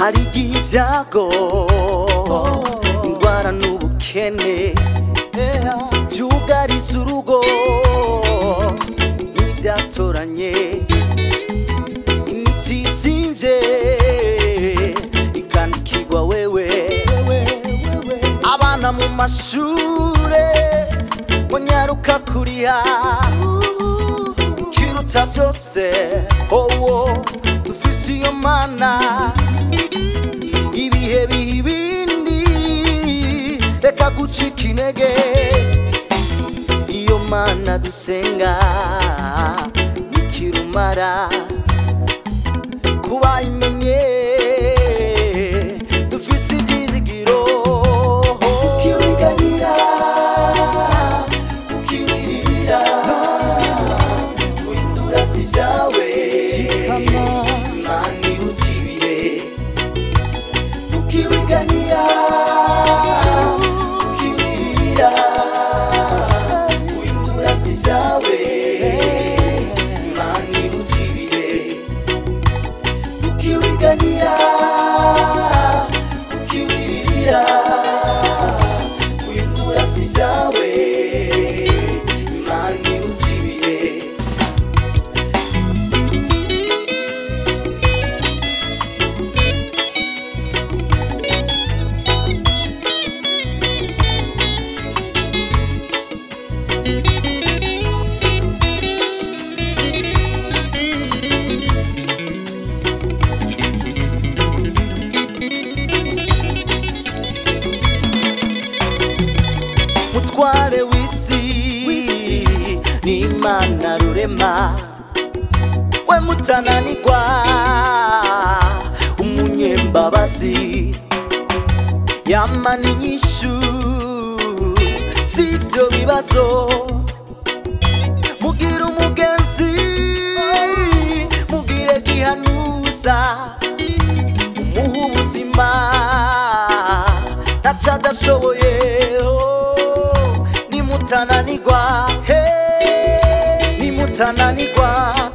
hari igihe ibyago indwara n'ubukene byugariza urugo n'ibyatoranye imiti izimvye ikandikirwa wewe abana mu mashure ngo nyaruka kuriha kiruta vyose owo dufise iyo mana ibihe biha ibindi reka gucika intege iyo mana dusenga nikirumara kuba imenye dufise ivyizigiro ukiwiganira ukiwiririra guhindura si vyawe imana iruta ibihe ukiwiganira ukiwiririra guhindura si vyawe imana iruta ibihe ukiwiganira ukiwiririra guhindura si vyawe imana iruta ibihe mutware w'isi n'imana rurema we mutananirwa umunyembabazi yamana inyishu z'ibyo bibazo mugira umugenzi mugire gihanuza umuha ubuzima ntaco adashoboye oh, nimutananirwa he nimutananirwa